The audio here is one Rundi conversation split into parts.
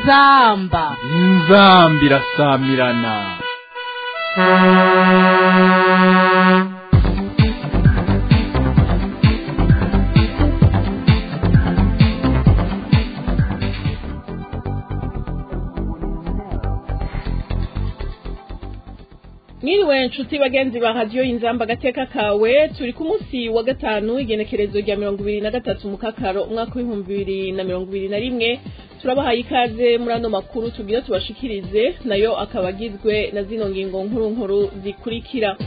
inzamba inzamba irasamirana mwiriwe nshuti bagenzi ba radiyo inzamba agateka kawe turi ku munsi wa gatanu igenekerezo rya mirongo ibiri na gatatu mu kakaro umwaka w'ibihumbi bibiri na mirongo ibiri na rimwe turabahaye ikaze muri ano makuru tugira tubashikirize nayo akaba agizwe na zino ngingo nkuru nkuru zikurikira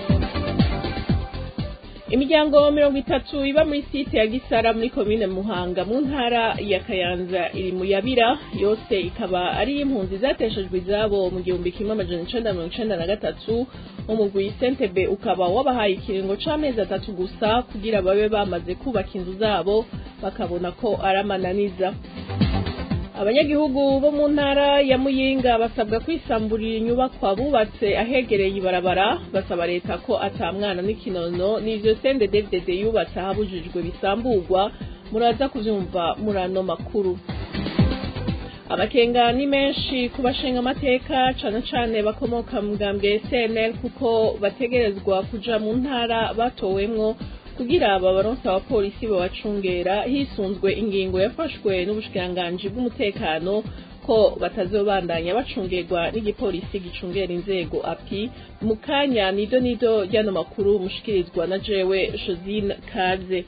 imiryango mirongo itatu iba muri site ya gisara muri komine muhanga mu ntara ya kayanza iri mu yabira yose ikaba ari impunzi zateshejwe izabo mu gihumbi kimwe amajana icenda mirongo icenda na gatatu umugwi sentebe ukaba wabahaye ikiringo c'amezi atatu gusa kugira babe bamaze kubaka inzu zabo bakabona ko ari amananiza abanyagihugu bo mu ntara ya muyinga basabwa kwisamburira inyubakwa bubatse ahegereye ibarabara basaba leta ko ata mwana n'ikinono n'ivyo sende devdede yubatse ahabujijwe bisamburwa muraza kuvyumva muri ano makuru amakenga ni menshi ku bashinga amateka cane cane bakomoka mu bwambwe cnl kuko bategerezwa kuja mu ntara batowemwo kugira babaronse abapolisi babacungera hisunzwe ingingo yafashwe n'ubushikiranganji bw'umutekano ko batazobandanya bacungerwa n'igipolisi gicungera inzego api mu kanya nido nido ryano makuru mushikirizwa na jewe josine kaze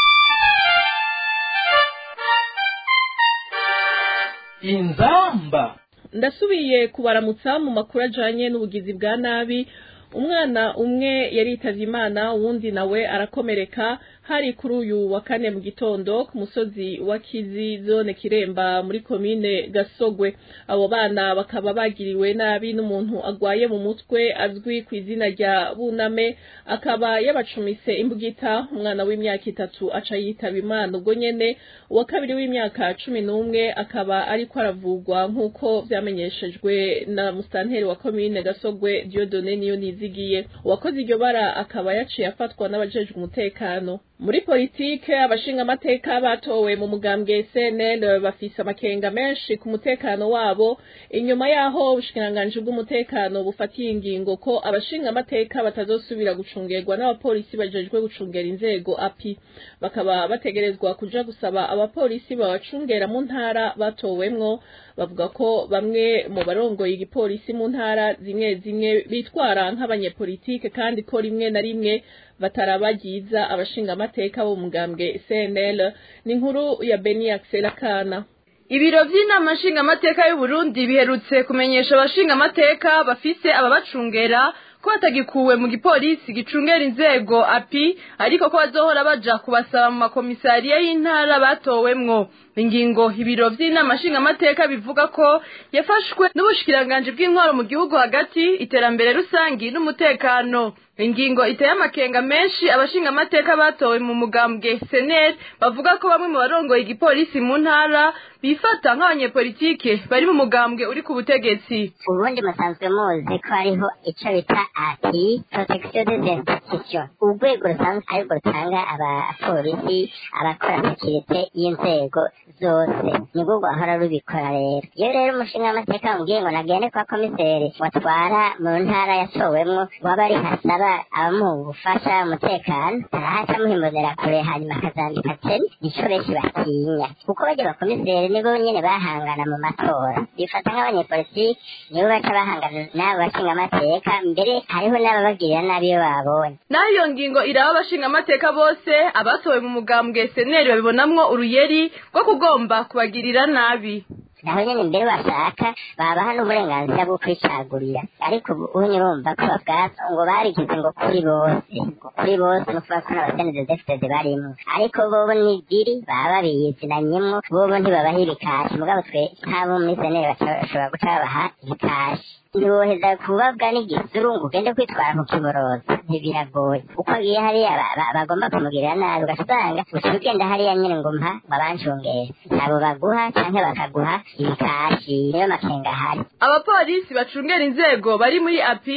inzamba ndasubiye kubaramutsa mu makuru ajanye n'ubugizi bwa nabi umwana umwe yaritavye imana uwundi nawe arakomereka hari kuri uyu wa kane mu gitondo ku musozi wa kizi zone kiremba muri komine gasogwe abo bana bakaba bagiriwe nabi n'umuntu agwaye mu mutwe azwi ku izina rya buname akaba yabacumise imbugita umwana w'imyaka itatu aca yitaba imana ubwo nyene uwa kabiri w'imyaka cumi n'umwe akaba ariko aravugwa nk'uko vyamenyeshejwe na musitanteri wa komine gasogwe diodone niyo nizigiye uwakoze iryo bara akaba yaciye afatwa n'abajejwe umutekano muri politike abashinga amateka batowe mu mugambwe CNL bafise amakenga menshi ku mutekano wabo inyuma yaho ubushikiranganji bw'umutekano bufatiye ingingo ko abashinga amateka batazosubira gucungerwa n'abapolisi bajejwe gucungera inzego api bakaba bategerezwa kuja gusaba abapolisi babacungera mu ntara batowemwo bavuga ko bamwe mu barongoye igipolisi mu ntara zimwe zimwe bitwara nk'abanyepolitike kandi ko rimwe na rimwe batarabagiza abashinga amateka bo mugambwe CNL ni inkuru ya Beni Axel Kana Ibiro vy'inama nshingamateka y'u Burundi biherutse kumenyesha abashinga amateka bafise ababacungera ko batagikuwe mu gipolisi gicungera inzego api ariko ko bazohora baja kubasaba mu makomisariya y'intara batowemwo ingingo ibiro vy'inama nshingamateka bivuga ko yafashwe n'ubushikiranganji bw'intwaro mu gihugu hagati iterambere rusangi n'umutekano ingingo iteye amakenga menshi abashinga amateka batowe mu mugambwe seneri bavuga ko bamwe mu barongoye igipolisi mu ntara bifata nk'abanyepolitike bari mu mugambwe uri ku butegetsi ubundi musanzwe muzi ko hariho ico bita ati protection des institutions urwego rusanzwe arirwo rutanga abapolisi abakora sekirite y'inzego zose nibwo rwahora rubikora rero iyo rero umushinga w'amateka wambwiye ngo nagende kwa komiseri watwara mu ntara yatowemwo waba ari hasaba abamuha ubufasha umutekano arahaca amuhimuzera kure hanyuma akazambika teni nico benshi batinya kuko bajya bakomiseri nibo nyene bahangana mu matora bifata nk'abanyepolitiki nibo baca bahangana n'abo bashinga amateka mbere hariho n'ababagirira nabi iyo babonye naho iyo ngingo iraba abashinga amateka bose abatowe mu mugambwe seneri babibonamwo uruyeri rwo kugomba kubagirira nabi naho nyene mbere bashaka babaha n'uburenganzira bwo kwicagurira ariko ubu urumva ko babwato ngo barigize ngo kuri bose ngo kuri bose no kuvuga ko n'abaseneze defitede barimwo ariko bobo nigiri baba biyizinanyemwo bobo ntibabaha ibikashi mugabo twe nk'abo muri seneri bashobora guca babaha ibikashi ntiwoheza kubabwa n'igisuru ngo ugende kwitwara ku kiboroza ntibiragoye uko agiye hariya bagomba kumugirira nabi ugasanga uca ugenda hariya nyine ngo mpa ngo abanshungere ntabo baguha canke bakaguha ibikashi niyo makenga ahari abapolisi bacungera inzego bari muri api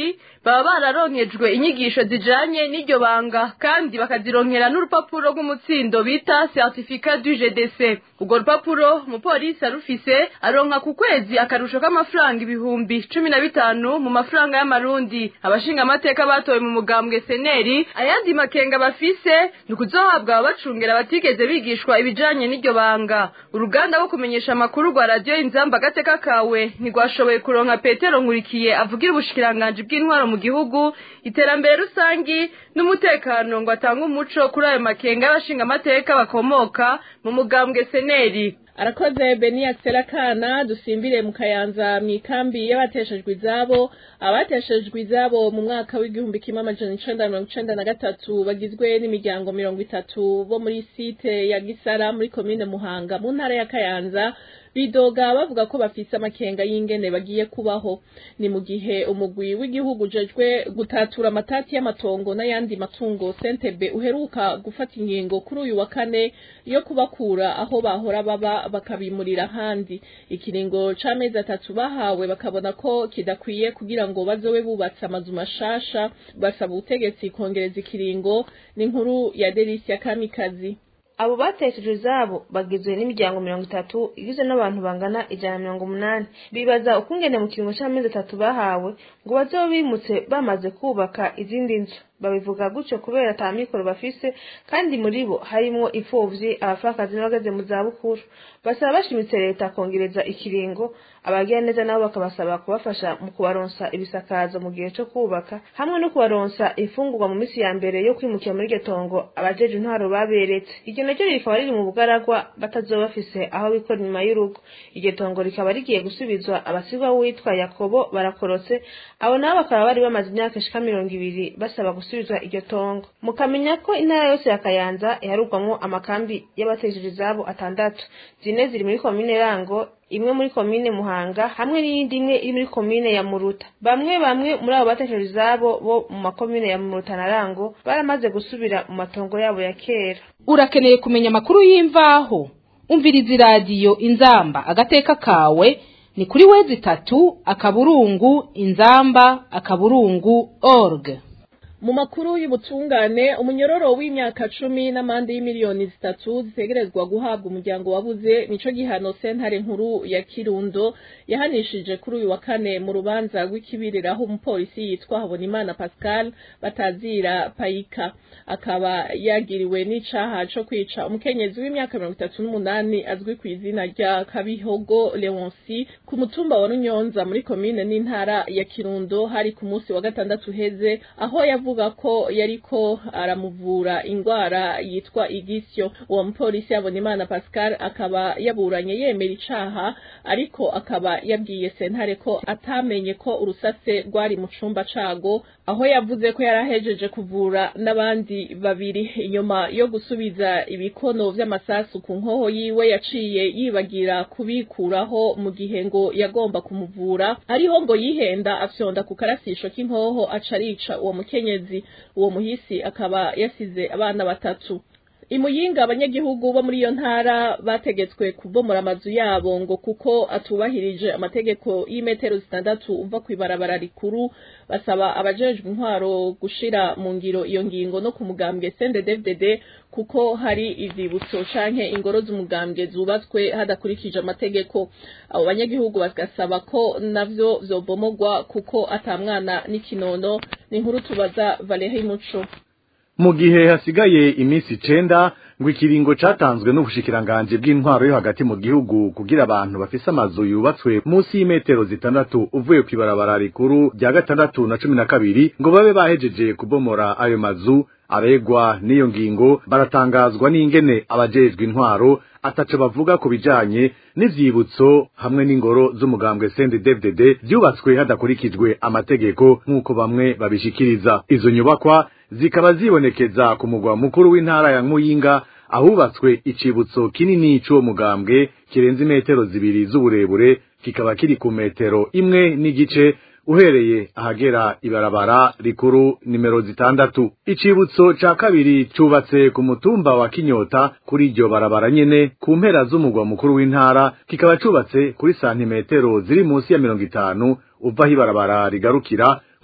baba bararonkejwe inyigisho zijanye n'iryo banga kandi bakazironkera n'urupapuro rw'umutsindo bita certificat du GDC urwo rupapuro umupolisi arufise aronka ku kwezi akarusho k'amafaranga ibihumbi cumi na bitanu mu mafaranga y'amarundi abashinga amateka batowe mu mugambwe seneri ayandi makenga bafise ni ukuzohabwa ababacungera batigeze bigishwa ibijanye n'iryo banga uruganda rwo kumenyesha amakuru rwa radiyo inzamba agateka kawe ntirwashoboye kuronka petero nkurikiye avugira ubushikiranganji bw'intwaro mu gihugu iterambere rusangi n'umutekano ngo atange umuco kuri ayo makenga y'abashinga amateka bakomoka mu mugambwe seneri arakoze beni akana dusimbire mu kayanza mu ikambi y'abateshejwe izabo abateshejwe izabo mu mwaka w'igihumbi kimwe amajana icenda mirongo icenda na gatatu bagizwe n'imiryango mirongo itatu bo muri site ya gisara muri komine muhanga mu ntara ya kayanza bidoga bavuga ko bafise amakenga y'ingene bagiye kubaho ni mu gihe umugwi w'igihugu ujejwe gutatura amatati y'amatongo n'ayandi matungo sentebe uheruka gufata ingingo kuri uyu wa kane yo kubakura aho bahora baba bakabimurira ahandi ikiringo c'amezi atatu bahawe bakabona ko kidakwiye kugira ngo bazobe bubatse amazu mashasha basaba ubutegetsi kongereza ikiringo n'inkuru ya Delicia Kamikazi abo batesheje izabo bagizwe n'imiryango mirongo itatu igizwe n'abantu bangana ijana na mirongo umunani bibaza ukungene mu kiringo c'amezi atatu bahawe ngo bazobe bimutse bamaze kubaka izindi nzu babivuga gutyo kubera ata mikoro bafise kandi muri bo harimwo imfuvyi abapfakazi n'abageze mu zabukuru basaba bashimitse leta kongereza ikiringo abagira neza nabo bakabasaba kubafasha mu kubaronsa ibisakazo mu gihe co kubaka hamwe no kubaronsa imfungurwa mu misi ya mbere yo kwimukira muri iryo tongo abajeje intwaro baberetse iryo naryo rikaba riri mu bugaragwa batazoba bafise aho bikora inyuma y'urugo iryo tongo rikaba rigiye gusubizwa abasigwa witwa yakobo barakorotse abo nabo bakaba bari bamaze imyaka ishika mirongo ibiri basaba gusubizwa iryo tongo mukamenya ko intara yose ya kayanza iharugwamwo amakambi y'abatesheje izabo atandatu zine ziri muri komine rango imwe muri komine muhanga hamwe n'iyindi imwe iri muri komine ya muruta bamwe bamwe muri abo batesheje izabo bo mu makomine ya muruta na rango baramaze gusubira mu matongo yabo ya kera urakeneye kumenya amakuru y'imvaho umviriza iradiyo inzamba agateka kawe ni kuri wezi itatu akaburungu inzamba akaburungu org mu makuru y'ubutungane umunyororo w'imyaka cumi n'amande y'imiliyoni zitatu zitegerezwa guhabwa umuryango wabuze nico gihano sentare nkuru ya kirundo yahanishije kuri uyu wa kane mu rubanza rw'ikibirira aho umupolisi yitwa habonimana pascal batazira payika akaba yagiriwe n'icaha co kwica umukenyezi w'imyaka mirongo itatu n'umunani azwi ku izina rya kabihogo leonsi ku mutumba wa runyonza muri komine n'intara ya kirundo hari ku munsi wa gatandatu uheze aho yavuga ko yariko aramuvura ingwara yitwa igisyo uwo mupolisi Habonimana Pascal akaba yaburanye yemera icaha ariko akaba yabwiye sentare ko atamenye ko urusase rwari mu cumba cago aho yavuze ko yarahejeje kuvura n'abandi babiri inyuma yo gusubiza ibikono vy'amasasu ku nkoho yiwe yaciye yibagira kubikuraho mu gihe ngo yagomba kumuvura ariho ngo yihenda afyonda ku karasisho k'inkoho aca arica uwo mukenyezi uwo muhisi akaba yasize abana batatu imuyinga abanyagihugu bo muri iyo ntara bategetswe kubomora amazu yabo ngo kuko atubahirije amategeko y'imetero zitandatu uva ku ibarabara rikuru basaba abajejwe intwaro gushira mu ngiro iyo ngingo no ku mugambwe CNDD-FDD kuko hari ivyibutso canke ingoro z'umugambwe zubatswe hadakurikije amategeko abo banyagihugu bagasaba ko navyo vyobomogwa kuko atamwana n'ikinono ni inkuru tubaza Valerie Muco mu gihe hasigaye iminsi icenda ngo ikiringo catanzwe n'ubushikiranganje bw'intwaro yo hagati mu gihugu kugira abantu bafise amazu yubatswe munsi y'imetero zitandatu uvuye kw'ibarabara rikuru rya gatandatu na cumi na kabiri ngo babe bahejeje kubomora ayo mazu abegwa n'iyo ngingo baratangazwa n'ingene abajejwe intwaro ataco bavuga ku bijanye n'ivyibutso hamwe n'ingoro z'umugambwe CNDD-FDD vyubatswe hadakurikijwe amategeko nk'uko bamwe babishikiriza izo nyubakwa zikaba zibonekeza ku mugwa mukuru w'intara ya Muyinga ahubatswe icibutso kinini c'uwo mugambwe kirenze imetero zibiri z'uburebure kikaba kiri ku metero imwe n'igice uhereye ahagera ibarabara rikuru nimero zitandatu icibutso ca kabiri cubatse ku mutumba wa kinyota kuri iryo barabara nyene ku mpera z'umugwa mukuru w'intara kikaba cubatse kuri santimetero ziri munsi ya mirongo itanu uva aho ibarabara rigarukira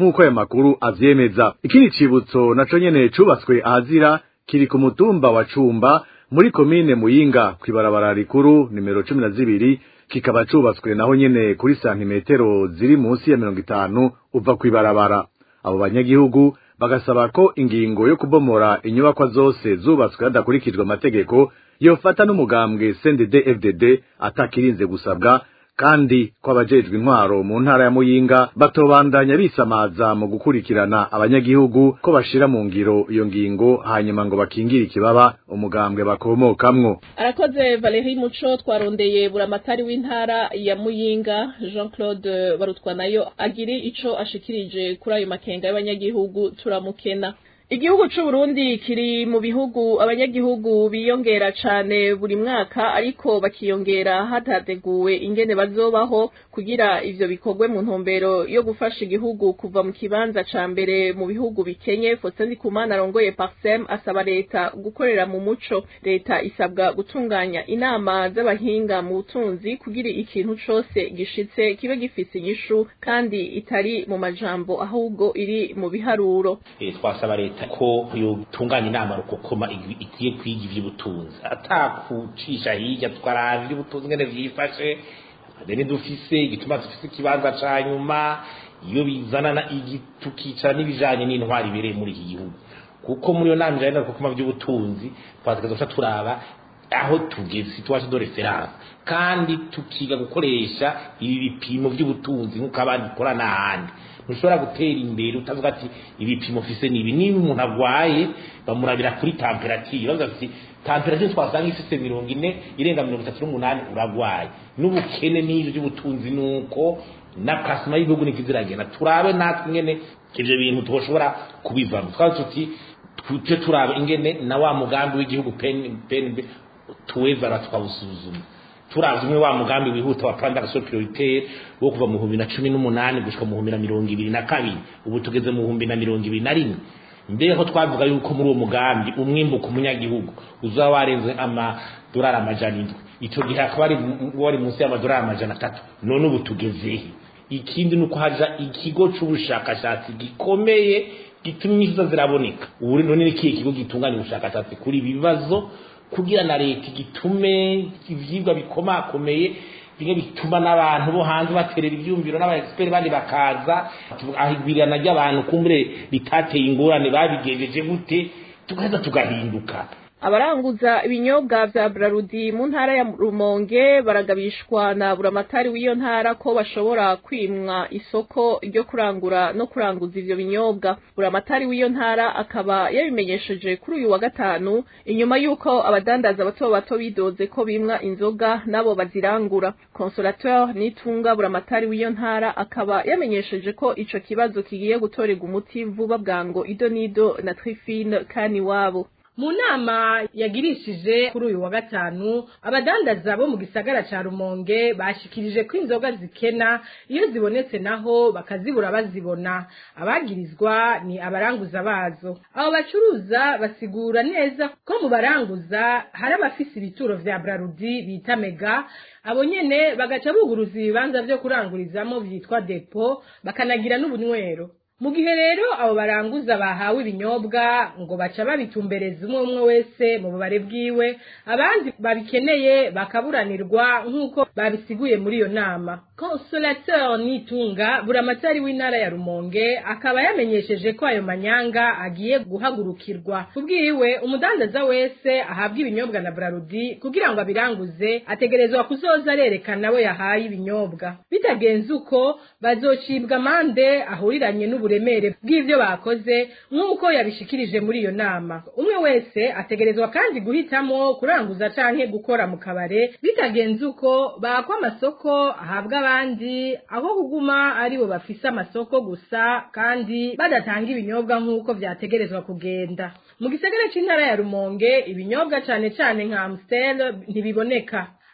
nk'uko aya makuru avyemeza ikindi cibutso naco nyene cubatswe ahazira kiri ku mutumba wa cumba muri komine muyinga kw'ibarabara rikuru nimero cumi na zibiri kikaba cubatswe naho nyene kuri santimetero ziri munsi ya mirongo itanu uva kw'ibarabara abo banyagihugu bagasaba ko ingingo yo kubomora inyubakwa zose zubatswe hadakurikijwe amategeko yofata n'umugambwe CNDD FDD atakirinze gusabwa kandi ko abajejwe intwaro mu ntara ya Muyinga batobandanya bisamaza mu gukurikirana abanyagihugu ko bashira mu ngiro iyo ngingo hanyuma ngo bakingire ikibaba umugambwe bakomokamwo arakoze Valerie Muco twarondeye buramatari w'intara ya Muyinga Jean Claude barutwa nayo agiri ico ashikirije kuri ayo makenga y'abanyagihugu turamukena Igihugu c'u Burundi kiri mu bihugu abanyagihugu biyongera cane buri mwaka ariko bakiyongera hatateguwe ingene bazobaho kugira ivyo bikorwe mu ntumbero yo gufasha igihugu kuva mu kibanza ca mbere mu bihugu bikenye Faustin Ndikumana arongoye Parsem asaba leta gukorera mu muco leta isabwa gutunganya inama z'abahinga mu butunzi kugira ikintu cose gishitse kibe gifise inyishu kandi itari mu majambo ahubwo iri mu biharuro e, twasaba leta ko yotunganya inama rukokoma igiye kwiga ivy'ubutunzi atakucisha hirya twaraba ivy'ubutunzi ngene vyifashe deni dufise igituma dufise ikibanza ca nyuma iyo bizanana tukicara n'ibijanye n'intwari ibereye muri iki gihugu kuko muri iyo nama ijanye rukokoma vy'ubutunzi twategerezwa guca turaba aho tugeze situation de reference kandi tukiga gukoresha ibi bipimo vy'ubutunzi nk'uko abandi ikora n'ahandi ntushobora gutera imbere utavuga ati ibipimo ufise nibi niba umuntu agwaye bamurabira kuri temperature bavuga ati temperature twasanga ifise mirongo ine irenga mirongo itatu n'umunani uragwaye n'ubukene n'ivyo by'ubutunzi nuko na plasma y'ibihugu niko iziragenda turabe natwe ingene ivyo bintu twoshobora kubivamo twaba tuti tuje turaba ingene na wa mugambi w'igihugu PNB tuwezara twawusuzuma turavye umwe wa mugambi wihuta wa plan d'action prioritaire wo kuva mu 2018 gushika mu 2022 ubu tugeze mu 2021 mbere ko twavuga yuko muri uwo mugambi umwimbu ku munyagihugu uzaba warenze amadolari amajana indwi ico gihe akaba ari wari munsi y'amadolari amajana atatu none ubu tugezehe ikindi nuko haja ikigo c'ubushakashatsi gikomeye gituma inyishu ziraboneka ubu none ni kihe kigo gitunganya ubushakashatsi kuri ibi bibazo kugira na leta igitume ivyigwa bikomakomeye bimwe bituma n'abantu bo hanze baterera ivyumviro n'abaexpert bandi bakaza ahigwirana ry'abantu kumbure bitateye ingorane babigejeje gute tugaheza tugahinduka abaranguza ibinyobwa vya Brarudi mu ntara ya Rumonge baragabishwa na buramatari w'iyo ntara ko bashobora kwimwa isoko ryo kurangura no kuranguza ivyo binyobwa buramatari w'iyo ntara akaba yabimenyesheje kuri uyu wa gatanu inyuma y'uko abadandaza bato bato bidoze ko bimwa inzoga nabo bazirangura consolateur nitunga buramatari w'iyo ntara akaba yamenyesheje ko ico kibazo kigiye gutorerwa umuti vuba bwango ido nido na trifine kani wabo mu nama yagirishije kuri uyu wa gatanu abadandaza bo mu gisagara ca rumonge bashikirije ko inzoga zikena iyo zibonetse naho bakazibura bazibona abagirizwa ni abaranguza bazo abo bacuruza basigura neza ko mu baranguza hari abafise ibituro vya brarudi bita mega abo nyene bagaca buguruza ibibanza vyo kurangurizamo vyitwa depo bakanagira n'ubunywero mu gihe rero abo baranguza bahawe ibinyobwa ngo baca babitumbereza umwe umwe wese mu bubare bwiwe abandi babikeneye bakaburanirwa nk'uko babisiguye muri iyo nama consolateur nitunga buramatari w'intara ya rumonge akaba yamenyesheje ko ayo manyanga agiye guhagurukirwa kubwiwe umudandaza wese ahabwa ibinyobwa na brarudi kugira ngo abiranguze ategerezwa kuzoza arerekana we yahaye ibinyobwa bitagenze uko bazocibwa amande ahuriranye n'uburemere bw'ivyo bakoze nk'uko yabishikirije muri iyo nama umwe wese ategerezwa kandi guhitamo kuranguza canke gukora mu kabare bitagenze uko bakwa amasoko ahabwa abandi aho kuguma aribo bafise amasoko gusa kandi badatanga ibinyobwa nk'uko vyategerezwa kugenda mu gisagara c'intara ya rumonge ibinyobwa cane cane nka amstel ntibiboneka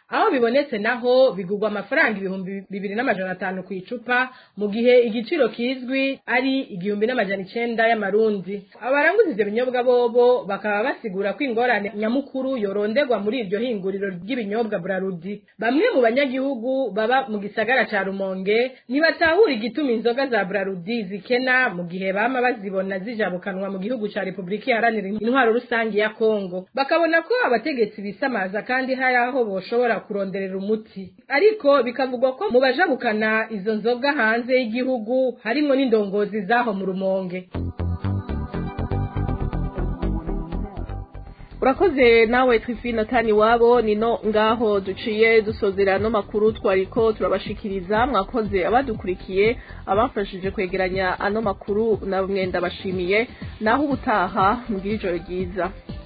aho bibonetse naho bigurwa amafaranga ibihumbi bibiri n'amajana atanu ku icupa mu gihe igiciro kizwi ari igihumbi n'amajana icenda y'amarundi abaranguza ivyo binyobwa bobo bakaba basigura ko ingorane nyamukuru yoronderwa muri iryo hinguriro ry'ibinyobwa burarudi bamwe mu banyagihugu baba mu gisagara ca rumonge ntibatahura igituma inzoga za burarudi zikena mu gihe bama bazibona zijabukanwa mu gihugu ca repubulika iharanira intwaro rusange ya kongo bakabona ko abategetsi bisamaza kandi hari aho boshobora kuronderera umuti ariko bikavugwa ko mu bajabukana izo nzoga hanze y'igihugu harimwo n'indongozi zaho mu rumonge urakoze nawe twifina tani wabo nino ngaho duciye dusozera no makuru twariko turabashikiriza mwakoze abadukurikiye abafashije kwegeranya ano makuru na mwenda bashimiye naho ubutaha mugira ijoro ryiza